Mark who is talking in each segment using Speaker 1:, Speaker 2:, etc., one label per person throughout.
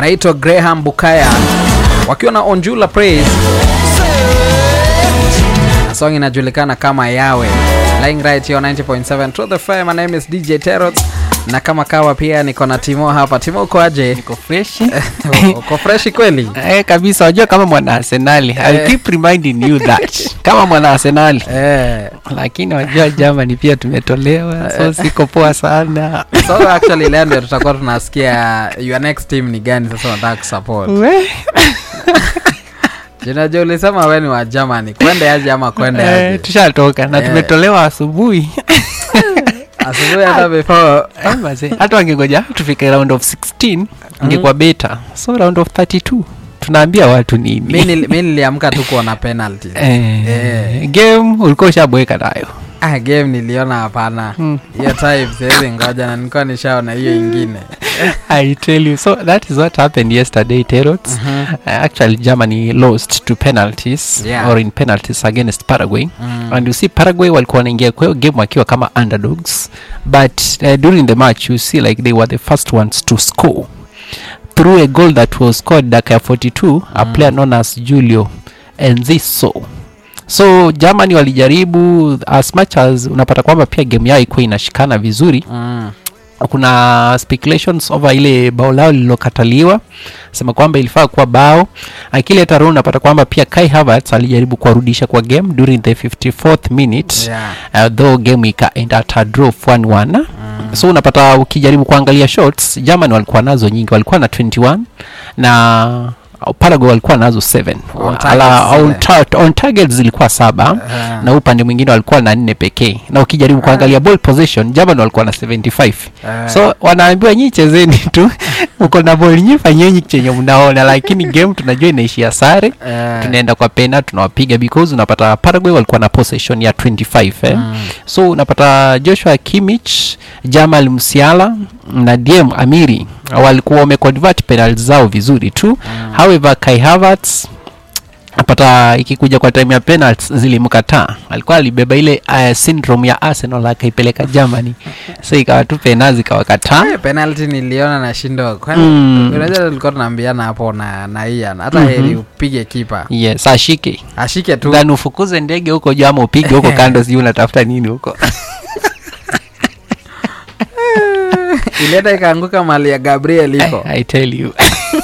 Speaker 1: anaitwa Graham Bukaya wakiwa na Onjula Praise na song inajulikana kama Yawe. Lying right here on 90.7 Truth FM. My name is DJ Terrot na kama kawa pia niko na Timo hapa. Timo uko aje?
Speaker 2: Niko freshi
Speaker 1: uko freshi kweli?
Speaker 2: eh, kabisa. Wajua kama mwana Arsenali, I'll keep reminding you that kama mwana Arsenali
Speaker 1: Eh,
Speaker 2: lakini wajua Germany pia tumetolewa, so siko poa sana.
Speaker 1: so actually leo ndio tutakuwa tunasikia your next team ni gani sasa unataka kusupport.
Speaker 2: We,
Speaker 1: Unajua ulisema wewe ni wa Germany. Kwende aje ama kwende
Speaker 2: eh,
Speaker 1: aje?
Speaker 2: tushatoka na
Speaker 1: Eh.
Speaker 2: tumetolewa asubuhi
Speaker 1: Asubuhi hata before
Speaker 2: Eh, mazee, hata wangengoja tufike round of 16 ingekuwa beta, so round of 32 tunaambia watu
Speaker 1: mi
Speaker 2: nini?
Speaker 1: nili- mi niliamka tu kuona penalty.
Speaker 2: Eh,
Speaker 1: Eh.
Speaker 2: game ulikuwa ushabweka nayo
Speaker 1: Ah, game niliona hapana.
Speaker 2: Hmm.
Speaker 1: Hiyo time siwezi ngoja na nilikuwa nishaona hiyo ingine.
Speaker 2: I tell you. So that is what happened yesterday, Terrot. Uh, actually, Germany lost to penalties
Speaker 1: Yeah.
Speaker 2: or in penalties against Paraguay.
Speaker 1: Mm.
Speaker 2: And you see, Paraguay walikuwa wanaingia kwa hiyo game wakiwa kama underdogs, but uh, during the match you see like they were the first ones to score through a goal that was scored dakika ya 42 a
Speaker 1: Mm.
Speaker 2: player known as Julio Enciso. So Germany walijaribu as much as unapata kwamba pia game yao ikuwa inashikana vizuri
Speaker 1: Mm.
Speaker 2: kuna speculations over ile bao lao lililokataliwa sema kwamba ilifaa kuwa bao akile taro unapata kwamba pia Kai Havertz alijaribu kuwarudisha kwa game during the 54th minute
Speaker 1: Yeah.
Speaker 2: uh, though game ikaenda at a draw of 1-1
Speaker 1: Mm.
Speaker 2: so unapata ukijaribu kuangalia shots Germany walikuwa nazo nyingi walikuwa na 21 na Paraguay walikuwa nazo 7
Speaker 1: On
Speaker 2: Ala,
Speaker 1: targets
Speaker 2: on, ta on targets zilikuwa saba
Speaker 1: Eh.
Speaker 2: na upande mwingine walikuwa na nne pekee na ukijaribu kuangalia ball possession Germany walikuwa na 75
Speaker 1: Eh.
Speaker 2: so wanaambiwa nyi chezeni tu uko na ball nyi fanyeni chenye mnaona lakini game tunajua inaishia sare
Speaker 1: Eh.
Speaker 2: tunaenda kwa pena tunawapiga because unapata Paraguay walikuwa na possession ya 25 eh?
Speaker 1: Mm.
Speaker 2: so unapata Joshua Kimmich Jamal Musiala na DM Amiri walikuwa wameconvert penalties zao vizuri tu
Speaker 1: Mm.
Speaker 2: however Kai Havertz napata ikikuja kwa time ya penalties zilimkataa alikuwa alibeba ile uh, syndrome ya Arsenal akaipeleka Germany so ikawa tu pena zikawakataa
Speaker 1: Eh, penalty niliona na shindo kwani
Speaker 2: Mm.
Speaker 1: unajua tulikuwa tunaambiana hapo na na Ian hata
Speaker 2: Mhm.
Speaker 1: heri upige kipa
Speaker 2: yes ashike
Speaker 1: ashike tu
Speaker 2: then ufukuze ndege huko juu ama upige huko kando sijui unatafuta nini huko
Speaker 1: ilienda ikaanguka mali ya Gabriel iko
Speaker 2: I, I tell you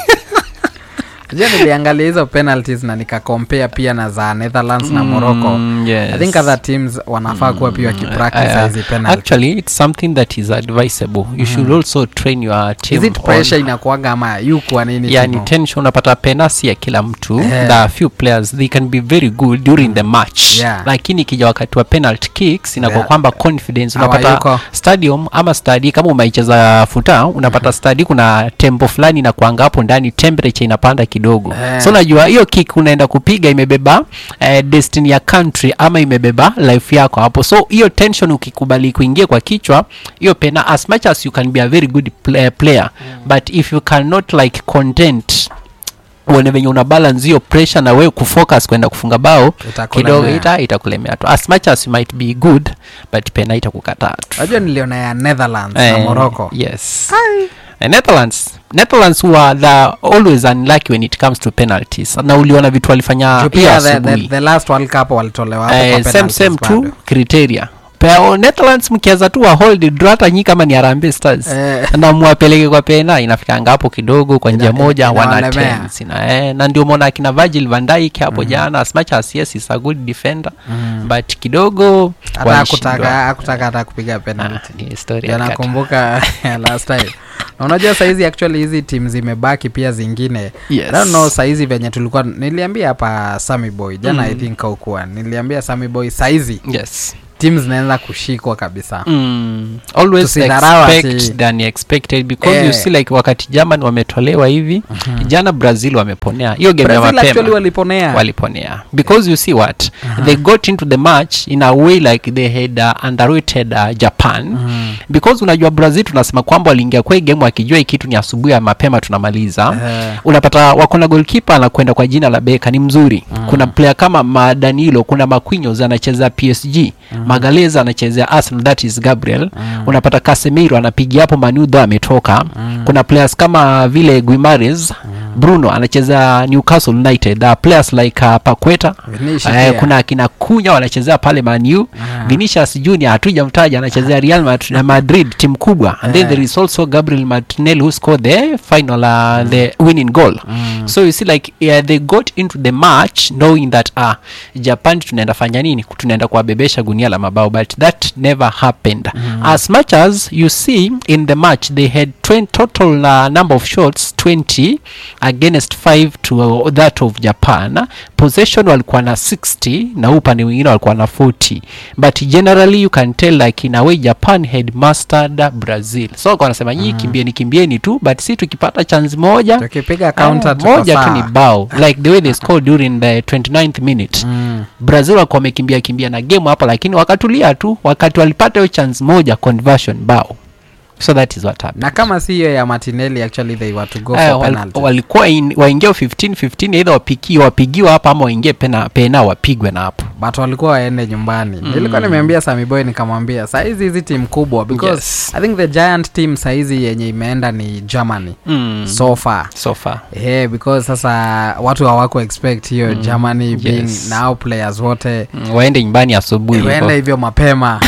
Speaker 1: Unajua niliangalia hizo penalties na nikakompare pia na za Netherlands na Morocco
Speaker 2: Mm, yes.
Speaker 1: I think other teams wanafaa kuwa pia wakipractice
Speaker 2: Uh,
Speaker 1: hizi penalty.
Speaker 2: actually it's something that is advisable you should also train your team
Speaker 1: Is it
Speaker 2: on-
Speaker 1: pressure inakuanga ama yu kwa nini?
Speaker 2: yani
Speaker 1: Timo?
Speaker 2: tension unapata penasi ya kila mtu
Speaker 1: Yeah.
Speaker 2: there are few players they can be very good during the match
Speaker 1: Yeah.
Speaker 2: lakini ikija wakati wa penalty kicks inakuwa
Speaker 1: Yeah.
Speaker 2: kwamba confidence
Speaker 1: Hawayuko.
Speaker 2: unapata stadium ama stadi kama umeicheza futa unapata stadi kuna tempo fulani inakuanga hapo ndani temperature inapanda kidogo
Speaker 1: Yeah.
Speaker 2: so unajua hiyo kick unaenda kupiga imebeba eh, destiny ya country ama imebeba life yako hapo so hiyo tension ukikubali kuingia kwa kichwa hiyo pena as much as you can be a very good play, player but if you cannot like content uone venye una balance hiyo pressure na wewe kufocus kwenda kufunga bao
Speaker 1: Itakulemea.
Speaker 2: kidogo ita itakulemea tu as much as you might be good but pena itakukataa tu
Speaker 1: Unajua niliona ya Netherlands na
Speaker 2: Eh,
Speaker 1: Morocco.
Speaker 2: yes Eh, Netherlands Netherlands who are the always unlucky when it comes to penalties na uliona vitu walifanya
Speaker 1: Juu
Speaker 2: hiyo
Speaker 1: pia the, the,
Speaker 2: asubuhi
Speaker 1: the last World Cup walitolewa hapo
Speaker 2: eh,
Speaker 1: kwa
Speaker 2: same
Speaker 1: penalties
Speaker 2: same tu
Speaker 1: bado.
Speaker 2: criteria Pea, Netherlands mkianza tu wa hold draw hata nyi kama ni Harambee Stars
Speaker 1: Eh.
Speaker 2: na mwapeleke kwa pena inafikanga hapo kidogo kwa njia
Speaker 1: Ina-
Speaker 2: moja wana
Speaker 1: inawalemea.
Speaker 2: tense na eh, na ndio umeona akina Virgil van Dijk hapo jana as much as yes is a good defender
Speaker 1: Mm.
Speaker 2: but kidogo
Speaker 1: hata
Speaker 2: walishindwa.
Speaker 1: hakutaka hakutaka hata kupiga
Speaker 2: Ah,
Speaker 1: penalty
Speaker 2: ni story
Speaker 1: Ndio
Speaker 2: ya kata.
Speaker 1: nakumbuka last time na unajua saizi actually hizi tim zimebaki pia zingine
Speaker 2: Yes.
Speaker 1: I don't know saizi venye tulikuwa niliambia hapa Sammy Boy jana
Speaker 2: Mm.
Speaker 1: I think haukuwa niliambia Sammy Boy saizi
Speaker 2: yes
Speaker 1: tim zinaanza kushikwa kabisa
Speaker 2: mm, always
Speaker 1: Tusidharau
Speaker 2: expect
Speaker 1: ati-
Speaker 2: than expected because
Speaker 1: Eh.
Speaker 2: you see like wakati German wametolewa hivi jana Brazil wameponea hiyo game ya
Speaker 1: Brazil actually
Speaker 2: mapema
Speaker 1: waliponea
Speaker 2: waliponea because you see what they got into the match in a way like they had uh, underrated uh, Japan
Speaker 1: Mhm.
Speaker 2: because unajua Brazil tunasema kwamba waliingia kwa hii game wakijua hii kitu ni asubuhi ya mapema tunamaliza
Speaker 1: Eh.
Speaker 2: unapata wako na goalkeeper anakwenda kwa jina la Beka ni mzuri
Speaker 1: Mm.
Speaker 2: kuna player kama Madanilo kuna Marquinhos anacheza PSG magalez anachezea arsenal that is gabriel unapata casemiro anapigia hapo manudho ametoka kuna players kama vile guimares bruno anacheza newcastle united uh, players like uh, paqueta
Speaker 1: Vinicius
Speaker 2: Eh,
Speaker 1: pia.
Speaker 2: kuna akina kunya wanachezea pale manu vinicius junior hatujamtaja anachezea real Mat- madrid timu kubwa and then
Speaker 1: Eh.
Speaker 2: there is also gabriel martinelli who scored the final uh, the winning goal so you see like yeah, they got into the match knowing that uh, japan tunaenda fanya nini tunaenda kuwabebesha gunia la mabao but that never happened as much as you see in the match they had 20 total uh, number of shots 20 against 5 to uh, that of japan possession walikuwa na 60 na huu upande mwingine walikuwa na 40 but generally you can tell like in a way japan had mastered brazil so walikuwa wanasema nyii kimbieni kimbieni tu but si tukipata chance moja
Speaker 1: tukipiga
Speaker 2: ah,
Speaker 1: counter tuko
Speaker 2: moja tu ni
Speaker 1: sawa.
Speaker 2: bao like the way they scored during the 29th minute
Speaker 1: Mm.
Speaker 2: brazil walikuwa wamekimbia kimbia na game hapa lakini wakatulia tu wakati walipata hiyo chance moja conversion bao so that is what happened
Speaker 1: na kama si hiyo ya martinelli actually they were to go
Speaker 2: Eh,
Speaker 1: for
Speaker 2: wal-
Speaker 1: penalty
Speaker 2: walikuwa in- waingie 15 15 either wapikiwe wapigiwe hapa ama waingie pena, pena wapigwe na hapo
Speaker 1: but walikuwa waende nyumbani nilikuwa nimeambia samiboy nikamwambia sahizi hizi timu kubwa because
Speaker 2: Yes.
Speaker 1: i think the giant team sahizi yenye imeenda ni germany
Speaker 2: mm.
Speaker 1: so far
Speaker 2: so far
Speaker 1: yeah, because sasa watu hawako expect hiyo germany being
Speaker 2: Yes.
Speaker 1: now players wote
Speaker 2: mm, waende nyumbani asubuhi
Speaker 1: waende
Speaker 2: hivyo.
Speaker 1: hivyo mapema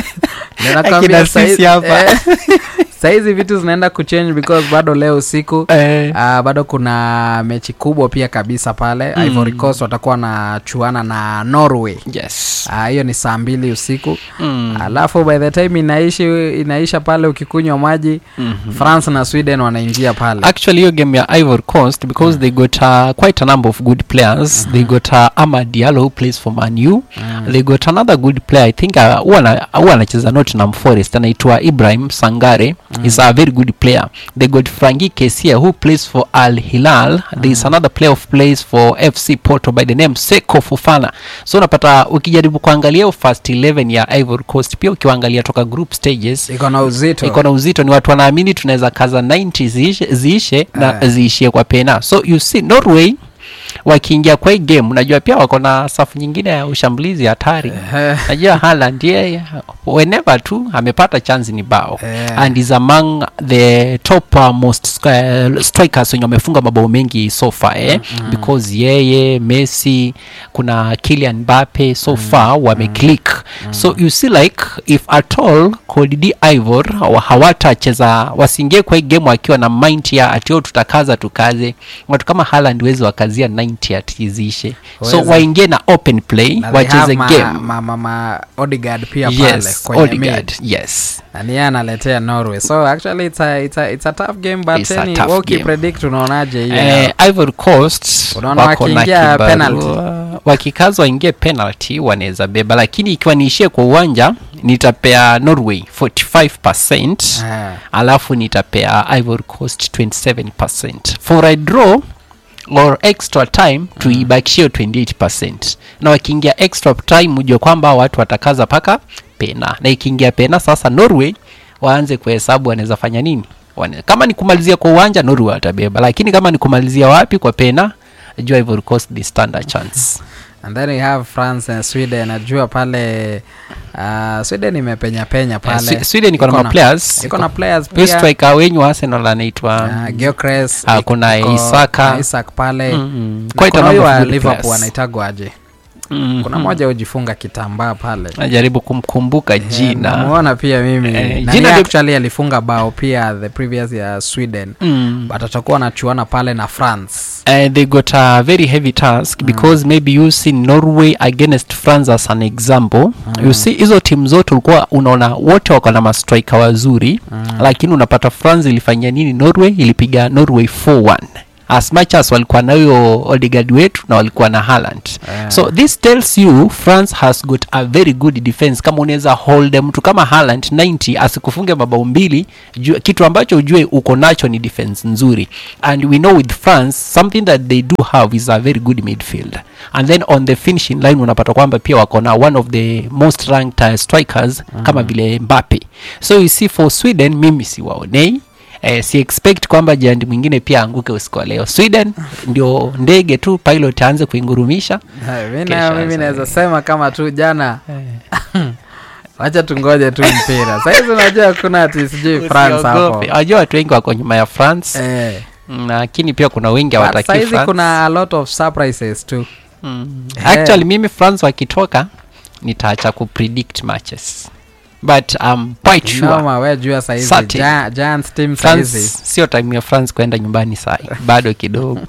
Speaker 1: Ndio
Speaker 2: Akina
Speaker 1: nakwambia
Speaker 2: sisi
Speaker 1: sahizi-
Speaker 2: hapa.
Speaker 1: eh, sahizi vitu zinaenda kuchange because bado leo usiku
Speaker 2: Eh,
Speaker 1: Uh, bado kuna mechi kubwa pia kabisa pale mm. Ivory Coast watakuwa na chuana na Norway
Speaker 2: yes
Speaker 1: Ah, hiyo ni saa mbili usiku
Speaker 2: mm.
Speaker 1: alafu by the time inaishi inaisha pale ukikunywa maji
Speaker 2: Mhm.
Speaker 1: France na Sweden wanaingia pale
Speaker 2: actually hiyo game ya ivory coast because they got uh, quite a number of good players they got uh, amad diallo who plays for manu they got another good player i think uh, huwa ana- huwa anacheza nottingham forest anaitwa ibrahim sangare is a very good player they got franki kesia who plays for al hilal there is another player of plays for fc porto by the name seko fofana so unapata ukijaribu kuangalia hiyo first 11 ya ivory coast pia ukiwaangalia toka group stages
Speaker 1: iko na uzito
Speaker 2: iko na uzito ni watu wanaamini tunaweza kaza 90 ziishe, ziishe na
Speaker 1: Eh.
Speaker 2: ziishie kwa pena so you see norway wakiingia kwa hii game unajua pia wako na safu nyingine ya ushambulizi hatari
Speaker 1: Eh,
Speaker 2: najua haland yeye whenever tu amepata chance ni bao
Speaker 1: Eh.
Speaker 2: and is among the top uh, most uh, strikers wenye wamefunga mabao mengi so far eh? because yeye messi kuna kilian mbape so far wameclick so you see like if at all Cote d'Ivoire wa- hawatacheza wasiingie kwa hii game wakiwa na mind ya atio tutakaza tukaze watu kama Haaland wezi wakazia 90 atizishe so
Speaker 1: Wezi.
Speaker 2: waingie na open play
Speaker 1: na they
Speaker 2: wacheze
Speaker 1: have ma,
Speaker 2: game
Speaker 1: ma, ma, ma Odegaard pia pale
Speaker 2: yes
Speaker 1: kwenye
Speaker 2: Odegaard
Speaker 1: mid.
Speaker 2: yes
Speaker 1: na ni yeye analetea Norway so actually it's a, it's a, it's a tough game but
Speaker 2: It's a
Speaker 1: any
Speaker 2: tough
Speaker 1: wewe
Speaker 2: game.
Speaker 1: ukipredict unaonaje hiyo
Speaker 2: eh, Ivory Coast
Speaker 1: Unaona
Speaker 2: wako na
Speaker 1: wakiingia
Speaker 2: kibarua.
Speaker 1: penalty?
Speaker 2: wakikaza waingie penalty wanaweza beba lakini ikiwa niishie kwa uwanja nitapea Norway 45%
Speaker 1: Eh.
Speaker 2: alafu nitapea Ivory Coast 27% for a draw or extra time tuibakishie 28% na wakiingia extra time ujue kwamba watu watakaza paka pena na ikiingia pena sasa Norway waanze kuhesabu wanaweza fanya nini Wane, kama ni kumalizia kwa uwanja Norway watabeba lakini kama ni kumalizia wapi kwa pena jua Ivory Coast they stand a chance
Speaker 1: and then we have france and sweden najua pale uh, sweden imepenya penya
Speaker 2: Eh,
Speaker 1: pale
Speaker 2: Swe- Sweden iko na
Speaker 1: Iko
Speaker 2: ma players
Speaker 1: iko na players
Speaker 2: Huyo
Speaker 1: pia
Speaker 2: striker wenyu wa Arsenal anaitwa
Speaker 1: uh, Gyökeres,
Speaker 2: Ah,
Speaker 1: iko-
Speaker 2: kuna
Speaker 1: iko-
Speaker 2: Isaka.
Speaker 1: na Isak pale
Speaker 2: Mm, mm.
Speaker 1: Na
Speaker 2: Quite a
Speaker 1: kuna huyu
Speaker 2: number of
Speaker 1: wa
Speaker 2: good
Speaker 1: liverpool
Speaker 2: players.
Speaker 1: anaitagwa aje
Speaker 2: Mm,
Speaker 1: kuna
Speaker 2: mm.
Speaker 1: moja hujifunga kitambaa pale
Speaker 2: najaribu kumkumbuka jina
Speaker 1: namuona pia mimi
Speaker 2: Eh,
Speaker 1: Na
Speaker 2: jina
Speaker 1: yeye
Speaker 2: ndio-
Speaker 1: actually alifunga bao pia the previous ya sweden
Speaker 2: mm.
Speaker 1: but atakuwa anachuana pale na france
Speaker 2: Uh, they got a very heavy task because maybe you see norway against france as an example you see hizo timu zote ulikuwa unaona wote wako na mastrika wazuri lakini unapata france ilifanyia nini norway ilipiga norway 4-1 as much as walikuwa na huyo odegaard wetu na walikuwa na Haaland
Speaker 1: Eh.
Speaker 2: so this tells you france has got a very good defense kama unaweza hold mtu kama Haaland 90 asikufunge mabao mbili jua, kitu ambacho ujue uko nacho ni defense nzuri and we know with france something that they do have is a very good midfield and then on the finishing line unapata kwamba pia wako na one of the most ranked uh, strikers kama vile mbape so you see for sweden mimi siwaonei Eh, si expect kwamba jandi mwingine pia anguke usiku wa leo sweden ndio ndege tu pilot aanze kuingurumisha
Speaker 1: Eh, mi
Speaker 2: Kesho
Speaker 1: nayo mimi
Speaker 2: sasa.
Speaker 1: naweza sema kama tu jana wacha tungoje tu mpira sahizi unajua hakuna ati sijui france hapo
Speaker 2: Usiogope. wajua watu wengi wako nyuma ya france
Speaker 1: eh.
Speaker 2: Mm, lakini pia kuna wengi
Speaker 1: But
Speaker 2: hawataki
Speaker 1: sahizi
Speaker 2: France.
Speaker 1: kuna a lot of surprises tu
Speaker 2: Mm.
Speaker 1: Eh.
Speaker 2: actually mimi france wakitoka nitaacha kupredict matches but um, quite sure
Speaker 1: noma we jua sahizi
Speaker 2: Certain.
Speaker 1: Gia- giants team
Speaker 2: france
Speaker 1: sahizi
Speaker 2: sio time ya france kwenda nyumbani sai bado kidogo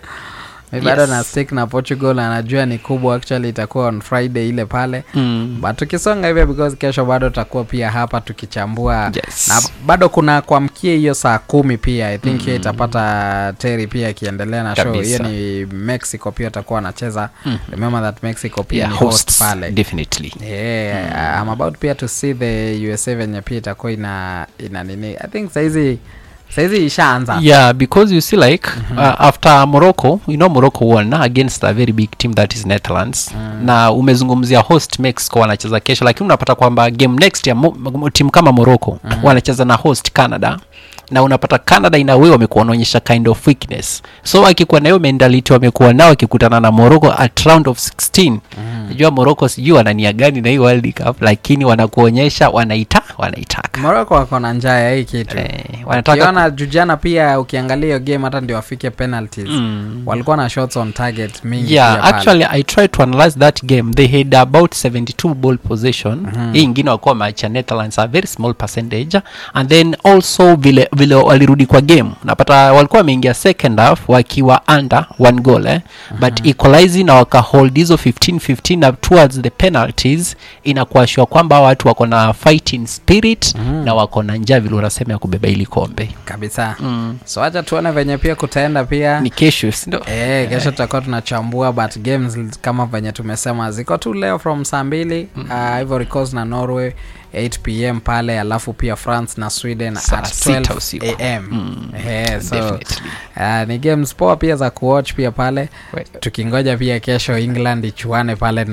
Speaker 1: mi bado
Speaker 2: Yes.
Speaker 1: na stick na portugal anajua ni kubwa actually itakuwa on friday ile pale
Speaker 2: mm.
Speaker 1: but tukisonga hivyo because kesho bado tutakuwa pia hapa tukichambua
Speaker 2: yes.
Speaker 1: na bado kuna kuamkia hiyo saa kumi pia i think hiyo itapata teri pia ikiendelea na show hiyo
Speaker 2: Kabisa.
Speaker 1: ni mexico pia atakuwa anacheza
Speaker 2: Mhm.
Speaker 1: remember that mexico pia
Speaker 2: yeah,
Speaker 1: ni host
Speaker 2: hosts,
Speaker 1: pale
Speaker 2: definitely
Speaker 1: yeah, I'm about pia to see the usa venye pia itakuwa ina ina nini i think saizi saizi ishaanza
Speaker 2: yeah because you see like uh, after morocco you know morocco won against a very big team that is netherlands na umezungumzia host mexico wanacheza kesho lakini unapata kwamba game next ya mo- mo- timu kama morocco wanacheza na host canada na unapata canada in a way wamekuwa wanaonyesha kind of weakness so akikuwa na hiyo mentality wamekuwa nao wakikutana na morocco at round of 16 najua morocco sijui wanania gani na hii world cup lakini wanakuonyesha wanaita wanaitaka
Speaker 1: moroko wako na njaa ya hii kitu
Speaker 2: eh, wanataka
Speaker 1: ukiona jujana pia ukiangalia hiyo game hata ndio wafike penalties
Speaker 2: Mm.
Speaker 1: walikuwa na shots on target mingi
Speaker 2: yeah
Speaker 1: pia pale.
Speaker 2: actually i tried to analyze that game they had about 72 ball possession hii ingine wakuwa macha netherlands a very small percentage and then also vile vile walirudi kwa game napata walikuwa wameingia second half wakiwa under one goal eh? but equalizing na wakahold hizo 15 15 na towards the penalties inakuashua kwamba hawa watu wako na fighting spirit na wako na njaa vile unasema ya kubeba ili kombe
Speaker 1: kabisa
Speaker 2: mm.
Speaker 1: so acha tuone venye pia kutaenda pia
Speaker 2: ni kesho sindo
Speaker 1: Eh, kesho tutakuwa tunachambua but games l- kama venye tumesema ziko tu leo from saa mbili uh, Ivory Coast na Norway 8 pm pale alafu pia France na Sweden
Speaker 2: Saa
Speaker 1: at
Speaker 2: sita usiku.
Speaker 1: 12 am
Speaker 2: Mm.
Speaker 1: Eh, so
Speaker 2: Definitely.
Speaker 1: uh, ni games poa pia za kuwatch pia pale
Speaker 2: We-
Speaker 1: tukingoja pia kesho England ichuane pale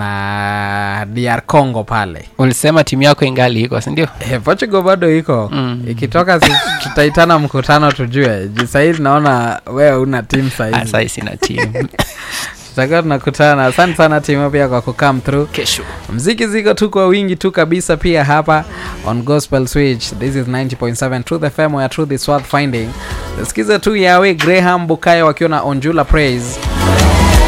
Speaker 1: na DR Congo pale
Speaker 2: ulisema timu yako ingali iko sindio
Speaker 1: Eh, Portugal bado iko
Speaker 2: Mm.
Speaker 1: ikitoka si, tutaitana mkutano tujue juu sahii naona wewe una timu sahizi
Speaker 2: sai sina timu
Speaker 1: tutakuwa tunakutana asante sana timu pia kwa kucome through
Speaker 2: kesho
Speaker 1: mziki ziko tu kwa wingi tu kabisa pia hapa on gospel switch this is 90.7 truth fm where truth is worth finding sikiza tu yawe graham bukayo wakiwa na onjula praise